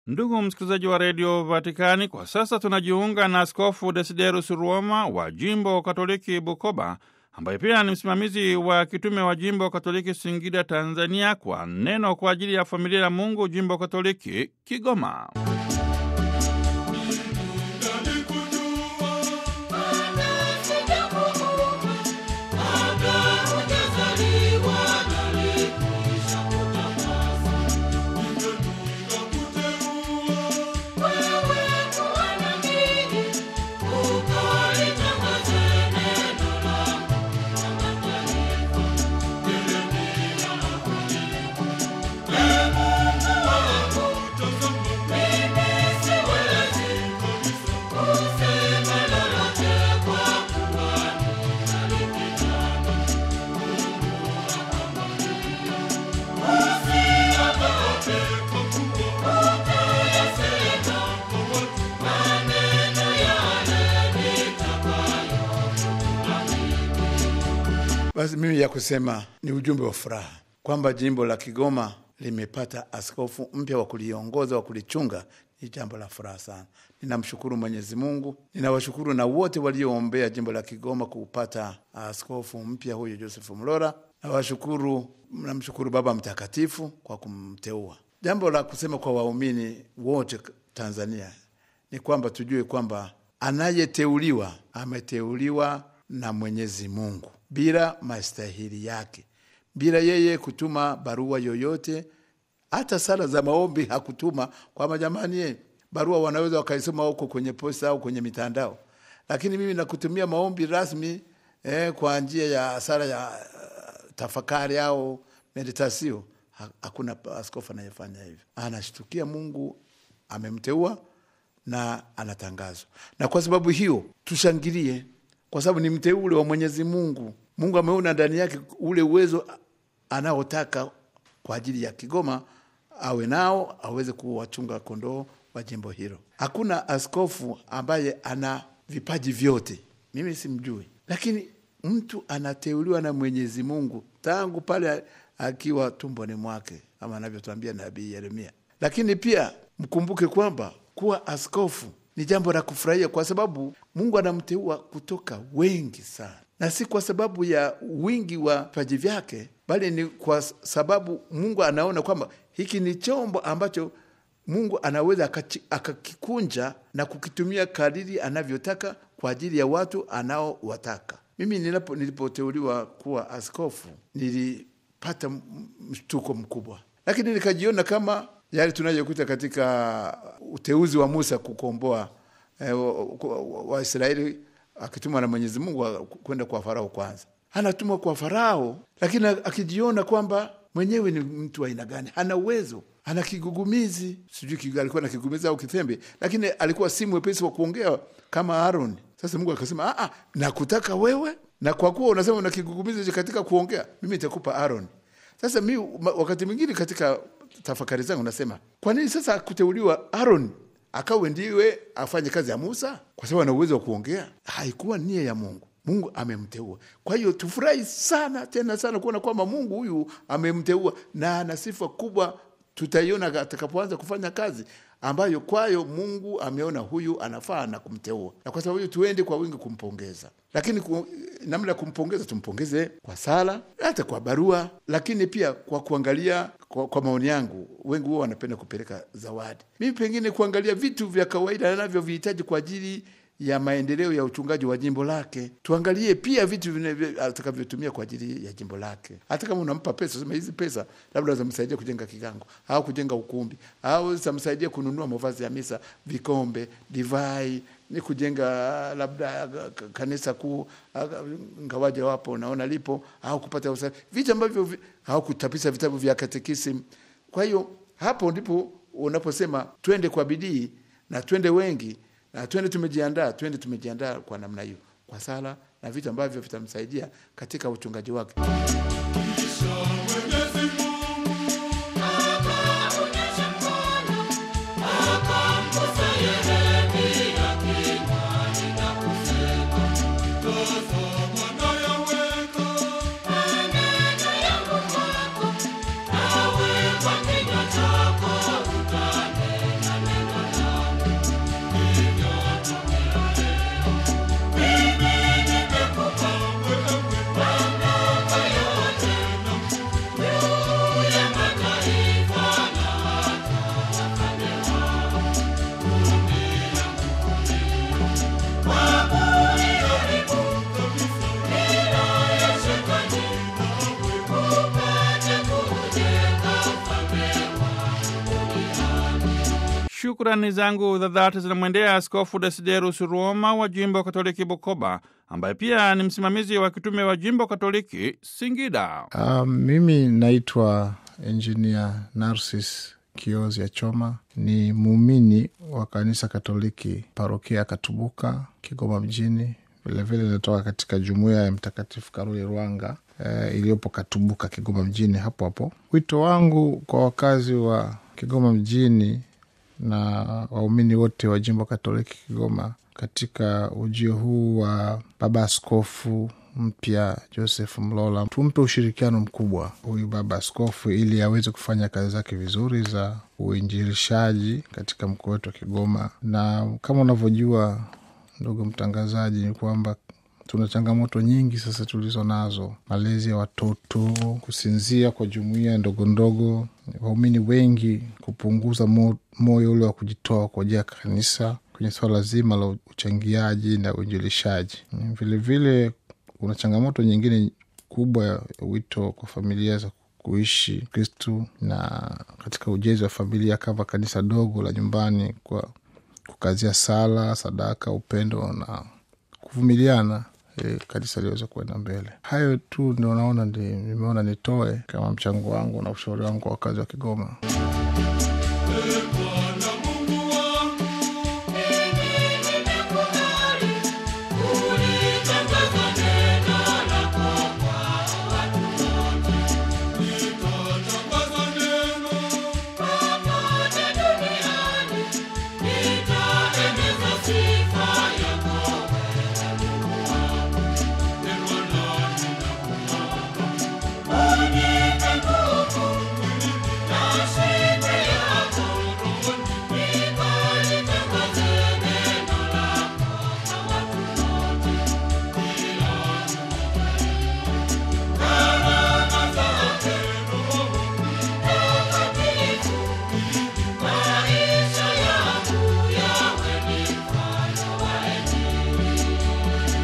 Ndugu msikilizaji wa redio Vatikani, kwa sasa tunajiunga na Askofu Desiderus Ruoma wa jimbo Katoliki Bukoba, ambaye pia ni msimamizi wa kitume wa jimbo Katoliki Singida, Tanzania, kwa neno kwa ajili ya familia ya Mungu, jimbo Katoliki Kigoma. Basi mimi ya kusema ni ujumbe wa furaha kwamba jimbo la Kigoma limepata askofu mpya wa kuliongoza wa kulichunga. Ni jambo la furaha sana. Ninamshukuru Mwenyezi Mungu, ninawashukuru na wote walioombea jimbo la Kigoma kupata askofu mpya huyo Joseph Mlora. Nawashukuru, namshukuru Baba Mtakatifu kwa kumteua. Jambo la kusema kwa waumini wote Tanzania ni kwamba tujue kwamba anayeteuliwa ameteuliwa na Mwenyezi Mungu bila mastahili yake, bila yeye kutuma barua yoyote. Hata sala za maombi hakutuma kwamba jamani, ye barua wanaweza wakaisoma huko kwenye posta au kwenye mitandao, lakini mimi nakutumia maombi rasmi eh, kwa njia ya sala ya uh, tafakari au meditasio. Ha, hakuna askofu anayefanya hivyo. Anashtukia Mungu amemteua na anatangazwa, na kwa sababu hiyo tushangilie kwa sababu ni mteule wa Mwenyezi Mungu. Mungu ameona ndani yake ule uwezo anaotaka kwa ajili ya Kigoma awe nao, aweze kuwachunga kondoo wa jimbo hilo. Hakuna askofu ambaye ana vipaji vyote, mimi simjui, lakini mtu anateuliwa na Mwenyezi Mungu tangu pale akiwa tumboni mwake, kama anavyotuambia nabii Yeremia. Lakini pia mkumbuke kwamba kuwa askofu ni jambo la kufurahia kwa sababu Mungu anamteua kutoka wengi sana, na si kwa sababu ya wingi wa vipaji vyake, bali ni kwa sababu Mungu anaona kwamba hiki ni chombo ambacho Mungu anaweza akakikunja na kukitumia kadiri anavyotaka kwa ajili ya watu anaowataka. Mimi nilipo nilipoteuliwa kuwa askofu nilipata mshtuko mkubwa, lakini nikajiona kama yale tunayokuta katika uteuzi wa Musa kukomboa Waisraeli wa, wa akitumwa na Mwenyezi Mungu kwenda kwa Farao. Kwanza anatumwa kwa Farao, lakini akijiona kwamba mwenyewe ni mtu wa aina gani, hana uwezo, ana kigugumizi, sijui alikuwa na kigugumizi au kitembe, lakini alikuwa si mwepesi wa kuongea kama Aaron. Sasa Mungu akasema, a, nakutaka wewe, na kwa kuwa unasema una kigugumizi katika kuongea, mimi nitakupa Aaron. Sasa mi wakati mwingine katika tafakari zangu nasema, kwa nini sasa kuteuliwa Aaron akawe ndiwe afanye kazi ya Musa? Kwa sababu ana uwezo wa kuongea. Haikuwa nia ya Mungu. Mungu amemteua. Kwa hiyo tufurahi sana tena sana kuona kwamba Mungu huyu amemteua na ana sifa kubwa, tutaiona atakapoanza kufanya kazi ambayo kwayo Mungu ameona huyu anafaa na kumteua, na kwa sababu hiyo tuende kwa wingi kumpongeza. Lakini ku, namna ya kumpongeza tumpongeze kwa sala, hata kwa barua, lakini pia kwa kuangalia kwa, kwa maoni yangu, wengi huwa wanapenda kupeleka zawadi. Mimi pengine kuangalia vitu vya kawaida anavyovihitaji kwa ajili ya maendeleo ya uchungaji wa jimbo lake. Tuangalie pia vitu atakavyotumia kwa ajili ya jimbo lake. Hata kama unampa pesa, sema hizi pesa labda zitamsaidia kujenga kigango au kujenga ukumbi au zitamsaidia kununua mavazi ya misa, vikombe, divai, ni kujenga labda kanisa kuu, ngawaje wapo naona lipo, au kupata usafi, vitu ambavyo au kutapisa vitabu vya katekisimu. Kwa hiyo hapo ndipo unaposema twende kwa bidii na twende wengi na twende tumejiandaa, twende tumejiandaa kwa namna hiyo, kwa sala na vitu ambavyo vitamsaidia katika uchungaji wake. Shukrani zangu za dhati zinamwendea Askofu Desiderus Roma wa jimbo Katoliki Bukoba, ambaye pia ni msimamizi wa kitume wa jimbo Katoliki Singida. Uh, mimi naitwa Engineer Narcis Kiozi ya Choma, ni muumini wa kanisa Katoliki parokia ya Katubuka, Kigoma mjini. Vilevile inatoka katika jumuiya ya Mtakatifu Karoli Rwanga eh, iliyopo Katubuka, Kigoma mjini hapo hapo. Wito wangu kwa wakazi wa Kigoma mjini na waumini wote wa jimbo Katoliki Kigoma katika ujio huu wa Baba Askofu mpya Joseph Mlola, tumpe ushirikiano mkubwa huyu Baba Askofu ili aweze kufanya kazi zake vizuri za uinjilishaji katika mkoa wetu wa Kigoma. Na kama unavyojua ndugu mtangazaji, ni kwamba tuna changamoto nyingi sasa tulizo nazo: malezi ya watoto, kusinzia kwa jumuiya ndogo ndogo, waumini wengi kupunguza mo, moyo ule wa kujitoa kwa ajili ya kanisa kwenye swala zima la uchangiaji na uinjilishaji. Vilevile kuna changamoto nyingine kubwa ya wito kwa familia za kuishi Kristu na katika ujenzi wa familia kama kanisa dogo la nyumbani, kwa kukazia sala, sadaka, upendo na kuvumiliana E, kanisa liweze kuenda mbele. Hayo tu ndio naona nimeona nitoe kama mchango wangu na ushauri wangu kwa wakazi wa Kigoma.